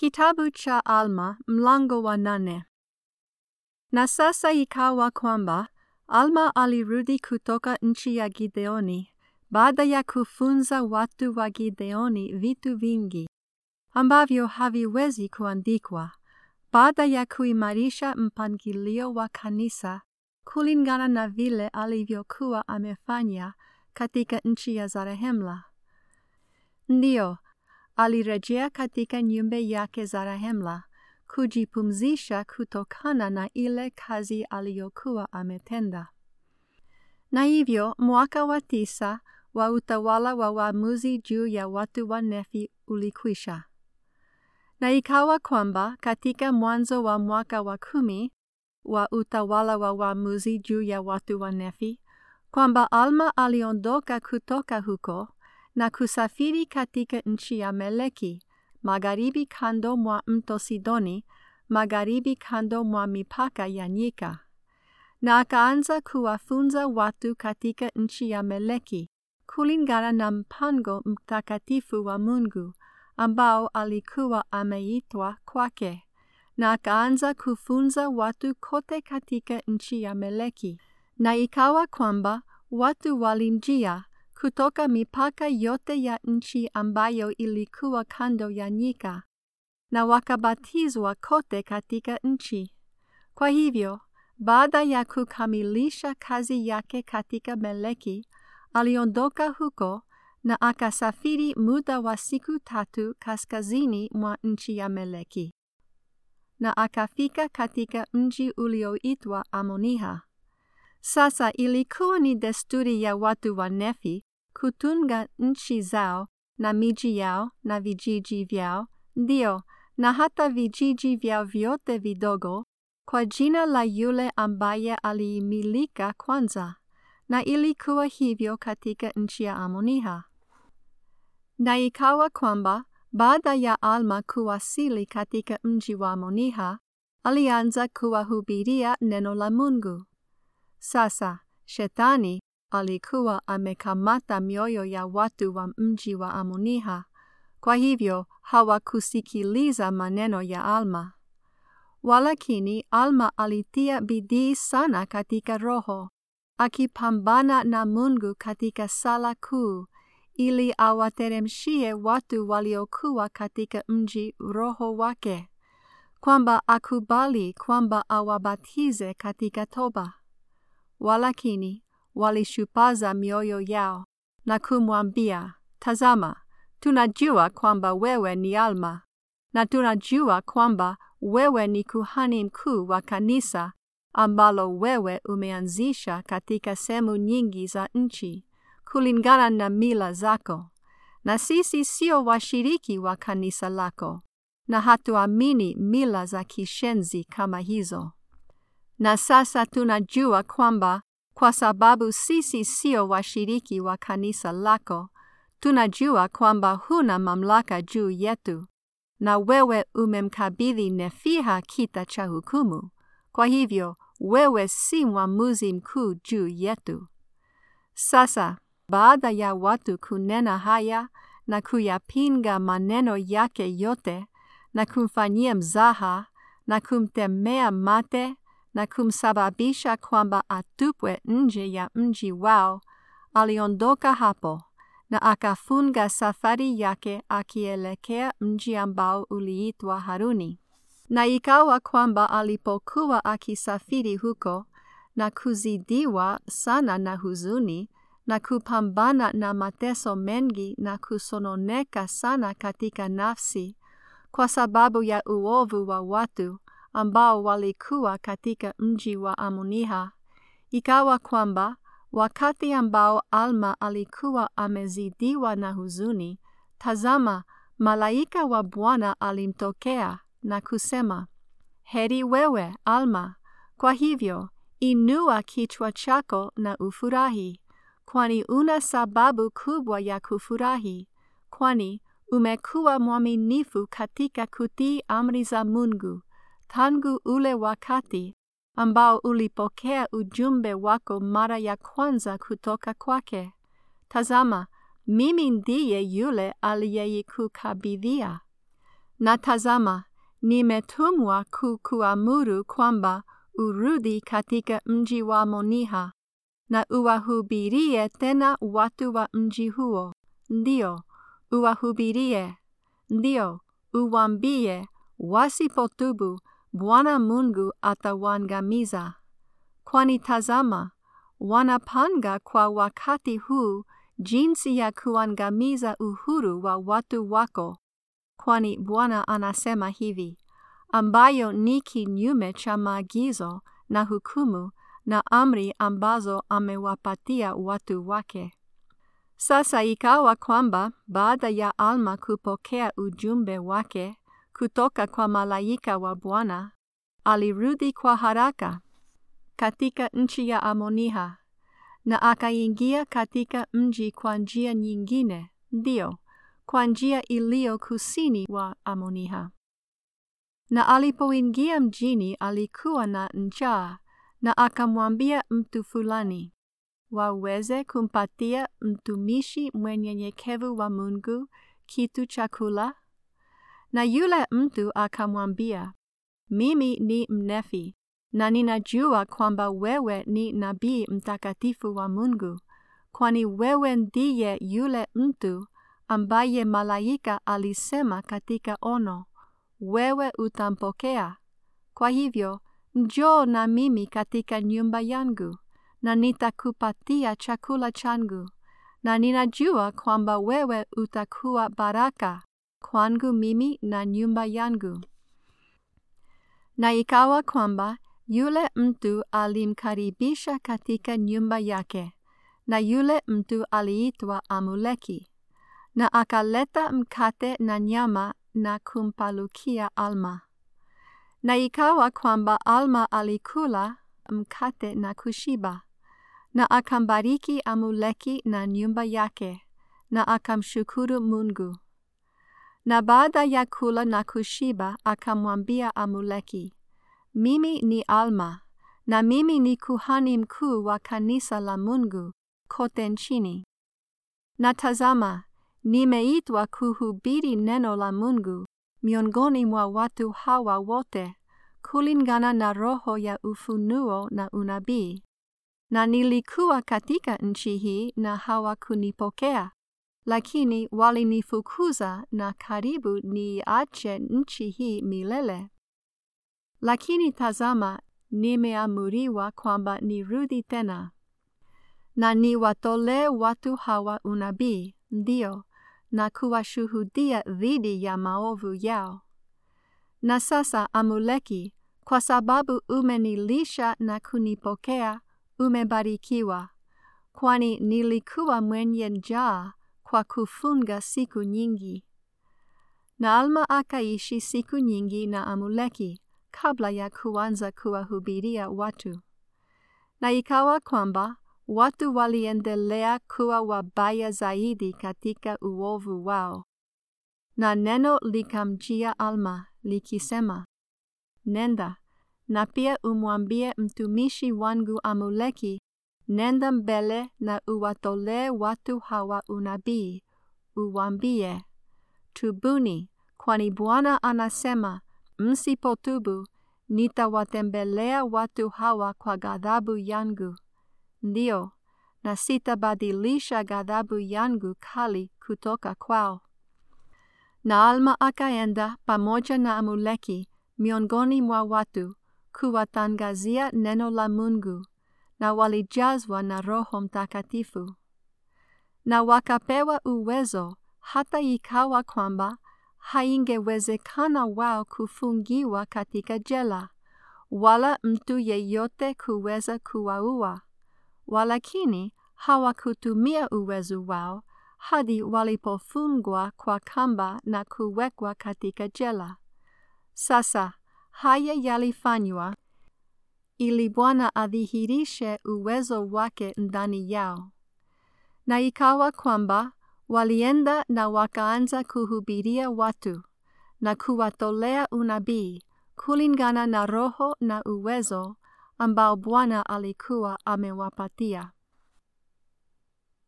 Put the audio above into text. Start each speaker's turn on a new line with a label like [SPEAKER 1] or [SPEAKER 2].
[SPEAKER 1] Kitabu cha Alma mlango wa nane. Na sasa ikawa kwamba Alma alirudi kutoka nchi ya Gideoni baada ya kufunza watu wa Gideoni vitu vingi ambavyo haviwezi kuandikwa, baada ya kuimarisha mpangilio wa kanisa kulingana na vile alivyokuwa amefanya katika nchi ya Zarehemla. Ndiyo, alirejea katika nyumba yake Zarahemla kujipumzisha kutokana na ile kazi aliyokuwa ametenda. Na hivyo mwaka wa tisa wa utawala wa waamuzi juu ya watu wa Nefi ulikwisha. Na ikawa kwamba katika mwanzo wa mwaka wa kumi wa utawala wa waamuzi juu ya watu wa Nefi, kwamba Alma aliondoka kutoka huko na kusafiri katika nchi ya Meleki, magharibi kando mwa mto Sidoni, magharibi kando mwa mipaka ya nyika. Na akaanza kuwafunza watu katika nchi ya Meleki, kulingana na mpango mtakatifu wa Mungu ambao alikuwa ameitwa kwake. Na akaanza kufunza watu kote katika nchi ya Meleki. Na ikawa kwamba watu walimjia kutoka mipaka yote ya nchi ambayo ilikuwa kando ya nyika, na wakabatizwa kote katika nchi. Kwa hivyo, baada ya kukamilisha kazi yake katika Meleki, aliondoka huko na akasafiri muda wa siku tatu kaskazini mwa nchi ya Meleki, na akafika katika mji ulioitwa Amoniha. Sasa ilikuwa ni desturi ya watu wa Nefi kutunga nchi zao na miji yao na vijiji vyao, ndio na hata vijiji vyao vyote vidogo, kwa jina la yule ambaye aliimilika kwanza, na ilikuwa hivyo katika nchi ya Amoniha. Na ikawa kwamba baada ya Alma kuwasili katika mji wa Amoniha, alianza kuwahubiria neno la Mungu. Sasa Shetani alikuwa amekamata mioyo ya watu wa mji wa Amoniha, kwa hivyo hawakusikiliza maneno ya Alma. Walakini Alma alitia bidii sana katika roho, akipambana na Mungu katika sala kuu, ili awateremshie watu waliokuwa katika mji roho wake, kwamba akubali kwamba awabatize katika toba. Walakini walishupaza mioyo yao na kumwambia, Tazama, tunajua kwamba wewe ni Alma, na tunajua kwamba wewe ni kuhani mkuu wa kanisa ambalo wewe umeanzisha katika sehemu nyingi za nchi, kulingana na mila zako, na sisi sio washiriki wa kanisa lako, na hatuamini mila za kishenzi kama hizo. Na sasa tunajua kwamba kwa sababu sisi sio washiriki wa kanisa lako, tunajua kwamba huna mamlaka juu yetu, na wewe umemkabidhi Nefiha kita cha hukumu. Kwa hivyo wewe si mwamuzi mkuu juu yetu. Sasa baada ya watu kunena haya na kuyapinga maneno yake yote na kumfanyia mzaha na kumtemea mate na kumsababisha kwamba atupwe nje ya mji wao, aliondoka hapo na akafunga safari yake akielekea mji ambao uliitwa Haruni. Na ikawa kwamba alipokuwa akisafiri huko na kuzidiwa sana na huzuni na kupambana na mateso mengi na kusononeka sana katika nafsi kwa sababu ya uovu wa watu ambao walikuwa katika mji wa Amoniha, ikawa kwamba wakati ambao Alma alikuwa amezidiwa na huzuni, tazama, malaika wa Bwana alimtokea na kusema, heri wewe Alma, kwa hivyo inua kichwa chako na ufurahi, kwani una sababu kubwa ya kufurahi, kwani umekuwa mwaminifu katika kutii amri za Mungu tangu ule wakati ambao ulipokea ujumbe wako mara ya kwanza kutoka kwake. Tazama, mimi ndiye yule aliyeikukabidhia. Na tazama, nimetumwa kukuamuru kwamba urudi katika mji wa Moniha na uwahubirie tena watu wa mji huo, ndio uwahubirie, ndio uwambie, wasipotubu Bwana Mungu atawaangamiza. Kwani tazama, wanapanga kwa wakati huu jinsi ya kuangamiza uhuru wa watu wako, kwani Bwana anasema hivi, ambayo ni kinyume cha maagizo na hukumu na amri ambazo amewapatia watu wake. Sasa ikawa kwamba baada ya Alma kupokea ujumbe wake kutoka kwa malaika wa Bwana, alirudi kwa haraka katika nchi ya Amoniha na akaingia katika mji kwa njia nyingine, ndio kwa njia iliyo kusini wa Amoniha. Na alipoingia mjini alikuwa na njaa, na akamwambia mtu fulani, waweze kumpatia mtumishi mwenyenyekevu wa Mungu kitu chakula? Na yule mtu akamwambia, mimi ni Mnefi, na ninajua kwamba wewe ni nabii mtakatifu wa Mungu, kwani wewe ndiye yule mtu ambaye malaika alisema katika ono, wewe utampokea. Kwa hivyo, njoo na mimi katika nyumba yangu, na nitakupatia chakula changu, na ninajua kwamba wewe utakuwa baraka kwangu mimi na nyumba yangu. Na ikawa kwamba yule mtu alimkaribisha katika nyumba yake, na yule mtu aliitwa Amuleki, na akaleta mkate na nyama na kumpalukia Alma. Na ikawa kwamba Alma alikula mkate na kushiba, na akambariki Amuleki na nyumba yake, na akamshukuru Mungu. Na baada ya kula na kushiba, akamwambia Amuleki, mimi ni Alma, na mimi ni kuhani mkuu wa kanisa la Mungu kote nchini. Na tazama, nimeitwa kuhubiri neno la Mungu miongoni mwa watu hawa wote, kulingana na roho ya ufunuo na unabii. Na nilikuwa katika nchi hii na hawakunipokea, lakini walinifukuza na karibu niache nchi hii milele. Lakini tazama, nimeamuriwa kwamba nirudi tena na niwatolee watu hawa unabii, ndio, na kuwashuhudia dhidi ya maovu yao. Na sasa, Amuleki, kwa sababu umenilisha na kunipokea, umebarikiwa, kwani nilikuwa mwenye njaa kwa kufunga siku nyingi. Na Alma akaishi siku nyingi na Amuleki kabla ya kuanza kuwahubiria watu. Na ikawa kwamba watu waliendelea kuwa wabaya zaidi katika uovu wao. Na neno likamjia Alma likisema, Nenda, na pia umwambie mtumishi wangu Amuleki, nenda mbele na uwatolee watu hawa unabii, uwambie, Tubuni, kwani Bwana anasema, msipotubu, nitawatembelea watu hawa kwa ghadhabu yangu. Ndio, na sitabadilisha ghadhabu yangu kali kutoka kwao. Na Alma akaenda pamoja na Amuleki miongoni mwa watu kuwatangazia neno la Mungu, na walijazwa na Roho Mtakatifu. Na wakapewa uwezo hata ikawa kwamba haingewezekana wao kufungiwa katika jela, wala mtu yeyote kuweza kuwaua. Walakini hawakutumia uwezo wao hadi walipofungwa kwa kamba na kuwekwa katika jela. Sasa haya yalifanywa ili Bwana adhihirishe uwezo wake ndani yao. Na ikawa kwamba walienda na wakaanza kuhubiria watu na kuwatolea unabii kulingana na roho na uwezo ambao Bwana alikuwa amewapatia.